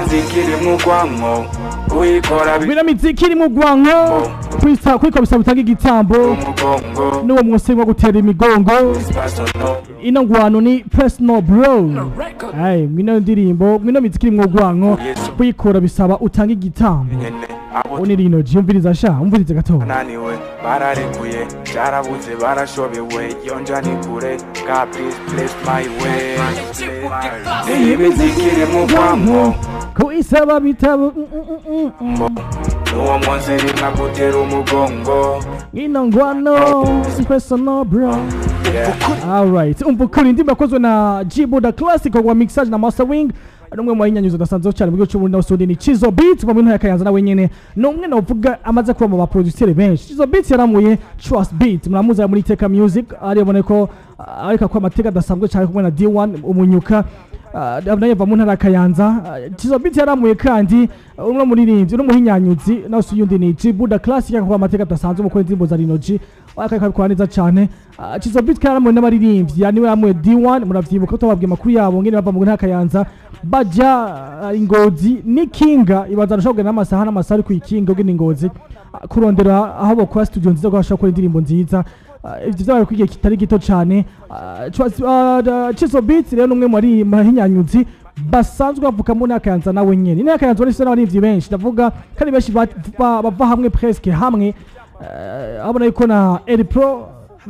zikiri mu rwanko uyikora bino miziki iri mu rwanko kwita kwiko bisaba utanga igitambo umugongo n'uwo munsi wo gutera imigongo personal ino ngwano ni personal bro ay mwino ndirimbo mwino miziki iri mu rwanko kuyikora bisaba utanga igitambo nyene abo ubu ni rino jiyumviriza sha umvirize gato bananiwe bararekuye byarabuze barashobewe yonja ni kure God please bless my way iyi miziki iri mu rwanko kuyisaba bitabo mm, mm, mm, mm. n'uwo munsi rimwe agutera umugongo ino ngwano personal bro Yeah. Alright, umva ukuri indirimbo yakozwe na G-Buddha Classic wa mixage na Mastering ari umwe mu bayinyanyuza udasanzwe cyane mu gihugu cy'uburundi nawe Suudi ni Chizo Beat mu ntara ya Kayanza nawe nyene ni umwe navuga amaze kuba mu baproduceri benshi Chizo Beat yaramuye Trust Beat muramuzi muri Teka Music aribone ko ah, ariko ko amateka adasanzwe cyane kumwe na D1 umunyuka Ah, nawe yava mu ntara ya Kayanza Ah, Chizo Beat yaramuye kandi ah, umwe muririmbyi n'umuhinyanyuzi nawe uyundi ni G-Buddha Classic akaba amateka adasanzwe mu gukora indirimbo za Rinoji akabikora neza cyane Ah, Chizo Beat kandi yaramuye n'abaririmbyi yani we yaramuye D1 muravyibuka tubabwiye amakuru yabo ngene bava mu ntara ya Kayanza baja ah, ingozi n'ikinga ibanza arashobora kugenda n'amasaha n'amasaha ari kuyikinga ugenda ingozi ah, kurondera aho bakora studio nziza ko bashobora gukora indirimbo nziza Ah, ivyo vyabaye ku gihe kitari gito cane Ah, Trust- ah, da- Chizo Beat rero n'umwe muri mahinyanyuzi basanzwe bavuka mu ntara ya Kayanza nawe nyene intara ya Kayanza barifise n'abaririmbyi benshi ndavuga kandi benshi ba- ba- bava hamwe presque hamwe Eh, abona yuko na Eri Pro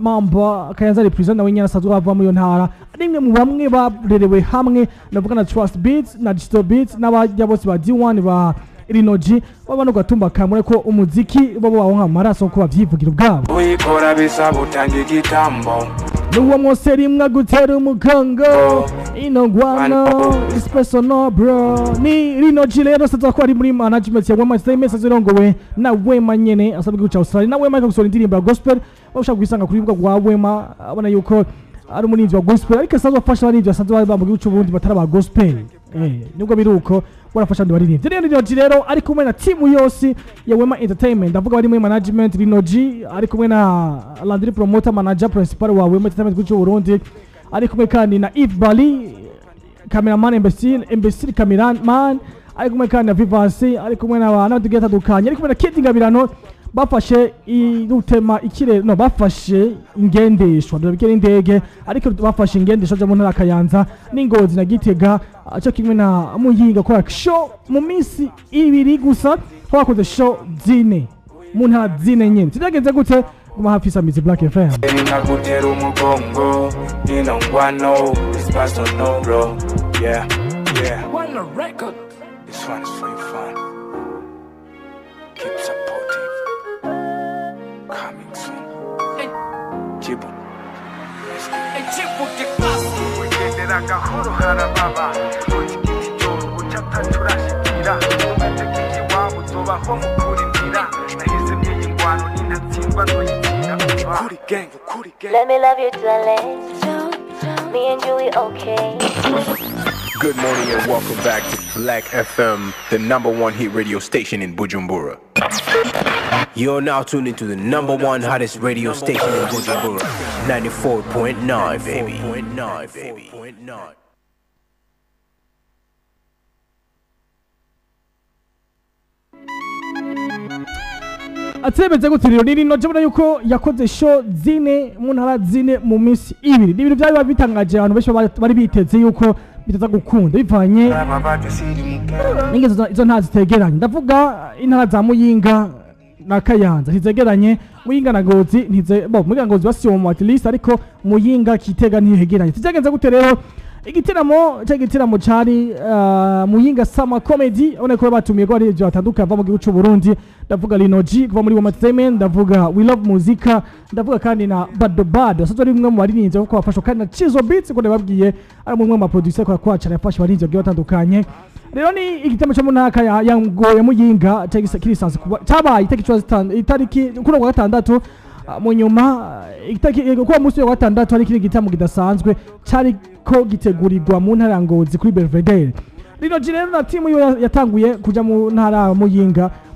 mamba Kayanza represent nawe nyene asanzwe bava muri iyo ntara ari imwe mu bamwe barerewe hamwe ndavuga na Trust Beats na Digital Beats n'abajya bose ba D1 ba Rinoji baba no gatumba kamure ko umuziki bo bawonka amaraso ko bavyivugira ubwabo uyikora bisaba utanga igitambo n'uwo mwose rimwe gutera umugongo ino ngwano is personal bro ni Rinoji rero saza ko ari muri management ya Wema Entertainment zirongowe na Wema nyene asabwe guca Australia na Wema akagusohora indirimbo ya gospel bashaka kwisanga kuri rubuga rwa Wema abona yuko ari umurinzi wa gospel ariko asanzwe afasha abaririmbyi basanzwe baba mu gihugu cy'uburundi batari aba gospel eh nubwo biri uko barafasha abandi baririmbyi rero Rinoji rero ari kumwe na timu yose ya Wema Entertainment ndavuga bari muri management Rinoji ari kumwe na Landry promoter manager principal wa Wema Entertainment gihugu cy'uburundi ari kumwe kandi na Yves Bali cameraman imbecile imbecile cameraman ari kumwe kandi na Vivasi ari kumwe n'abantu tugiye atandukanye ari kumwe na Kid Ngabirano bafashe irutema ikirere no bafashe ingendeshwa ndabikira indege ariko bafashe ingendeshwa zo mu ntara ya Kayanza n'ingozi na Gitega aco kimwe na Muyinga kwa show mu minsi ibiri gusa twakoze show zine mu ntara zine nyene tuzagenze gute guma hafi samizi Black FM nkagutera umugongo ino ngwano is personal bro yeah yeah this one is for you fun keep supporting coming soon Jibu wigendera gahoro harababa utoki igiti cyoro ucata turashikira umeze nk'ikiwabo uzobaho mu kurindira nahise myiyi ngwano nintatsindwa nzoyitira Kuri gang kuri gang Let me love you, darling. Me and you, we okay. Good morning and welcome back to Black FM, the number one hit radio station in Bujumbura. You're now tuned into the number one hottest radio station in Bujumbura, 94.9, baby. 94.9, baby. atemeze gute rero ni rino jabona yuko yakoze show zine mu ntara zine mu minsi ibiri ni ibintu byari bitangaje abantu benshi bari- bari biteze yuko bitaza gukunda bivanye aba badusiri mugabo n'ingezo zo- izo ntara zitegeranye ndavuga intara za muyinga na kayanza ntizegeranye muyinga na ngozi ntize bo muyinga na ngozi basiyo mu at least ariko muyinga kitega ntihegeranye tuzagenze gute rero igitaramo cya gitaramo cari uh, muyinga sama comedy ubona ko batumiye ko ari ibyo batandukanye bava mu gihugu cy'u Burundi ndavuga Linoji kuva muri Wema Entertainment ndavuga We Love Muzika ndavuga kandi na Bado Bado asanzwe ari umwe mu baririmbyi kuko bafashwa kandi na Chizo Beats ko nababwiye ari umwe mu ma producer kwa kwacara yafashe abaririmbyi bagiye batandukanye rero ni igitemo cyo mu ntaka ya ya ngo ya muyinga cyagisa kirisanzwe kuba cyabaye itariki cumi na zitanu- itariki kuri uwa gatandatu ah, mu nyuma ah, itariki kuwa munsi wa gatandatu hari ikindi gitaramo kidasanzwe cyari ko gitegurirwa mu ntara ya ngozi kuri Belvedere rino rero na timu yo yatanguye kuja mu ntara ya muyinga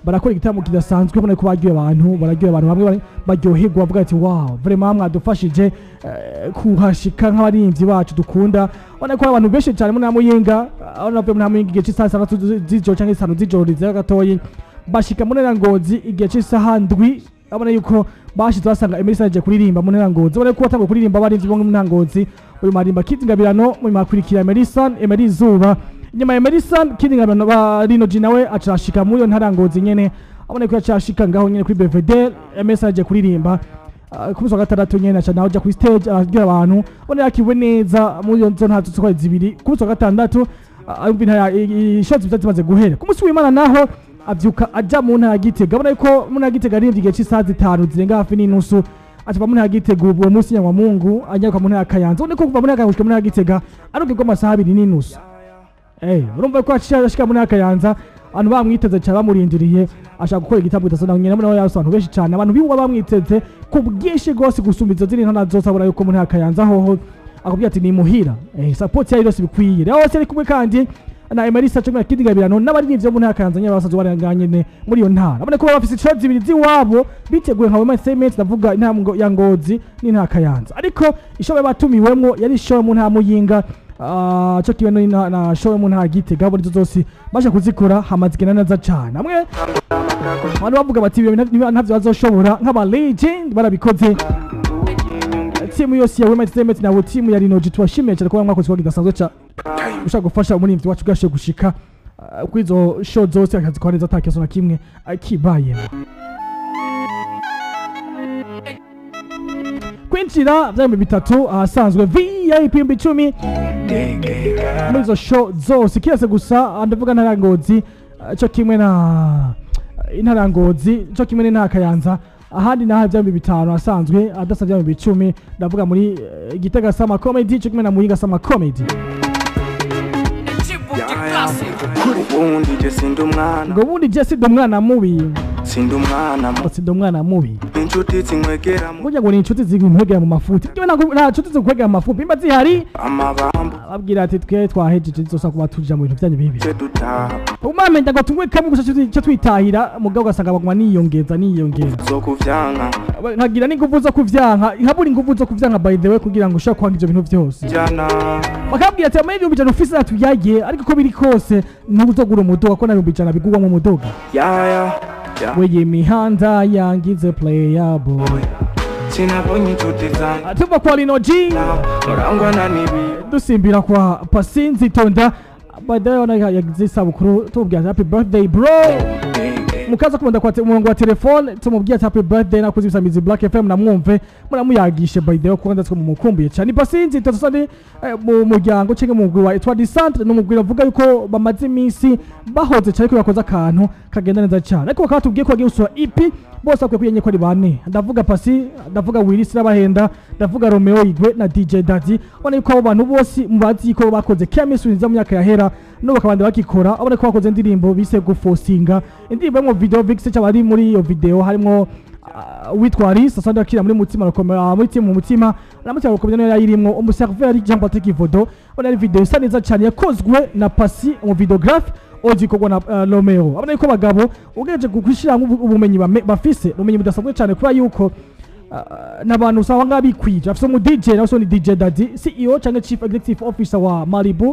barakora igitaramo kidasanzwe ubona ko baryoye abantu bararyoye abantu bamwe bari- baryoherwa bavuga ati wow vraiment mwadufashije eh, kuhashika nk'abarinzi bacu dukunda ubona ko hari abantu benshi cyane muri Muyinga aho navuye muri Muyinga igihe cy'isaha zitandatu z'ijoro cyangwa itanu z'ijoro rizera gatoyi bashika muri Ngozi igihe cy'isaha ndwi abona yuko bashize basanga Emerson yaje kuririmba mu Ngozi ubona ko watangiye kuririmba abarinzi bo mu Ngozi uyu marimba kidingabirano mu makurikira Emerson Emery Zuba nyuma ya Emerson kidingabirano ba Rino G nawe acashika muri iyo ntarangozi nyene abona ko yacashika ngaho nyene kuri BVD Emerson yaje kuririmba Uh, ku munsi wa gatandatu nyene aca nawe aja kuri stage arabwira abantu ubona yakiwe neza muri iyo nzo ntazo zikora zibiri ku munsi wa gatandatu uh, arumva intara ishoti zitatu zimaze guhera ku munsi w'Imana naho avyuka aja mu ntara ya Gitega abona yuko mu ntara ya Gitega arivye igihe c'isaha zitanu zirenga hafi n'inusu acaba mu ntara ya Gitega uwo munsi nyangwa Mungu anyaruka mu ntara ya Kayanza ubona ko kuva mu ntara ya Kayanza gushika mu ntara ya Gitega arugirwa amasaha abiri n'inusu Eh, urumva ko ashika muri akayanza abantu bamwiteze cyane bamurindiriye ashaka gukora igitambo kidasanzwe nyine nawe yaso abantu benshi cyane abantu biwa bamwiteze ku bwinshi rwose gusumba izo zindi ntana zose abona yuko muri akayanza hoho akubwira ati ni muhira eh, support yayo yose bikwiye rero hose ari kumwe kandi na Emerisa cyo kidingabirano n'abaririmbyi bo mu ntara ya Kayanza nyine basanzwe baranganye ne muri iyo ntara abone ko bafite shots zibiri ziwabo biteguye nka Wema Cement ndavuga intara ngo- ya Ngozi n'intara ya Kayanza ariko ishobe batumiwemwo yari show mu ntara ya Muyinga Ah, cyo kibe no na, na show mu ntara ya Gitega buri zose baje kuzikora hamazigena neza cyane amwe abantu bavuga bati ibi bintu nta- ntavyo bazoshobora nk'aba legend barabikoze timu yose ya Wema Cement na timu ya Rino G tubashimiye cyane kuba mwakoze kwa kidasanzwe ca ushaka gufasha umuririmbyi wacu bwashe gushika ah, kuri izo show zose akazikora neza ata kibazo na kimwe akibayemo kwinjira vyambi bitatu ahasanzwe VIP ibihumbi icumi muri izo show zose kiretse gusa ah, ndavuga ntarangozi cyo kimwe na intarangozi cyo kimwe n'intara Kayanza ahandi naho vyambi bitanu asanzwe adasavye vyambi icumi ndavuga muri eh, Gitega Sama Comedy cyo kimwe na Muyinga Sama Comedy ubundi je sindi umwana ngo ubundi je sida umwana mubi sindi umwana mu sida umwana mubi inshuti zinkwegera mu burya ngo ni inshuti zigukwegera mu mafuti byo ntabwo nta nshuti zigukwegera mu mafuti imba zihari amabambu ababwira ati twe twahejeje tuzosa kuba tuja mu bintu byanyu bibi ce dutaha umamenya ngo tunywe kamwe gusa cyo- cyo twitahira mugabo ugasanga baguma niyongeza niyongeza zo kuvyanka nkagira n'inguvu zo kuvyanka habura inguvu zo kuvyanka by the way kugira ngo ushobore kwanga ivyo bintu byose jana bakabwira ati amahirwe ibihumbi ijana ufise atuyagiye ariko uko biri kose ntuzogura umuduga ko na ibihumbi ijana bigurwamo umuduga yaya ya weye imihanda yangize playable sinabonye inshuti zanjye tuva kwa Rino G urangwa na nibi dusimbira kwa Pasinzi Tonda by the way ona yagize isabukuru tumubwira ati happy birthday bro mukaza kumunda kwa te- umurongo wa telefone tumubwira ati happy birthday nakuze ibisamizi Black FM namwumve muramuyagishe by the way kuko ndatswe mumukumbuye cyane Pasinzi Tonda sandi mu muryango cyangwa mu mugwi wa Etwadi Centre n'umugwi bavuga yuko bamaze iminsi bahoze cyane ko bakoze akantu kagenda neza cyane ariko bakaba tubwiye ko bagiye gusura EP bose bakwiye kwiyenye ko ari bane ndavuga Pasi ndavuga Willis Rabahenda ndavuga Romeo Igwe na DJ Daddy ubona yuko abo bantu bose mubazi ko bakoze chemistry nziza mu myaka yahera no bakabanda bakikora abone ko bakoze indirimbo bise gufosinga indirimbo yo mu video vix cyaba ari muri iyo video harimo uh, witwa Alice asandi akira muri mutima rakomera muri timu mutima na mutima rakomera nayo yayirimwo umuserveur Jean Patrick Vodo ubona ari video isa neza cyane yakozwe na Pasi mu videographe ozikorwa na uh, Romeo abona yuko bagabo ugeje gukwishira ubumenyi bame- bafise ubumenyi budasanzwe cyane kubera yuko uh, n'abantu usanga ngaho bikwije afise umu DJ nawe so ni DJ Daddy CEO cyangwa Chief Executive Officer wa Malibu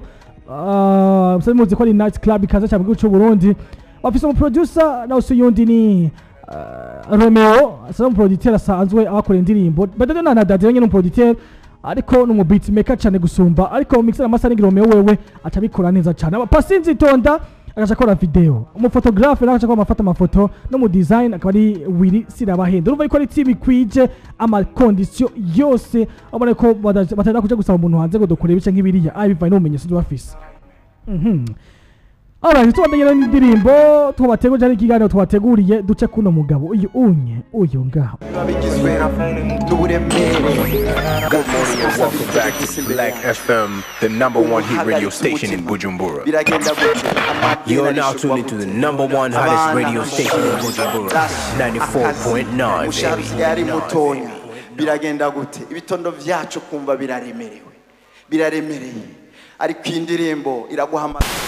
uh, musanzwe muzi ko ari night club ikaza cyane mu gihugu cy'u Burundi bafise umu producer nawe so yundi ni uh, Romeo asa n'umuproducteur asanzwe abakora indirimbo badade na na Daddy nyine n'umuproducteur ariko ni umu beatmaker cyane gusumba ariko mixer amasaha Romeo wewe atabikora neza cyane abapasinzi tonda agaca akora video umufotographe nawe agaca akora amafata amafoto no mu design akaba ari Willy Sirabahenda urumva yuko ari team ikwije amakondisiyo yose abona ko bada- batari kuja gusaba umuntu hanze ngo dukore ibice nk'ibiriya ah bivanye n'ubumenyi bafise Mhm. Alright, tubandanye n'indirimbo tubategurije ari ikiganiro tubateguriye duce kuno mugabo uyu unye uyu ngaho bigizwe n'uburemere Good morning and welcome back to Black FM, the number one hit radio station in Bujumbura. biragenda gute You are now tuned into the number one hottest radio station in Bujumbura, 94.9, umushahara baby. usigaye ari mutonya biragenda gute ibitondo vyacu kumva biraremerewe biraremereye ariko iyi ndirimbo iraguhamagara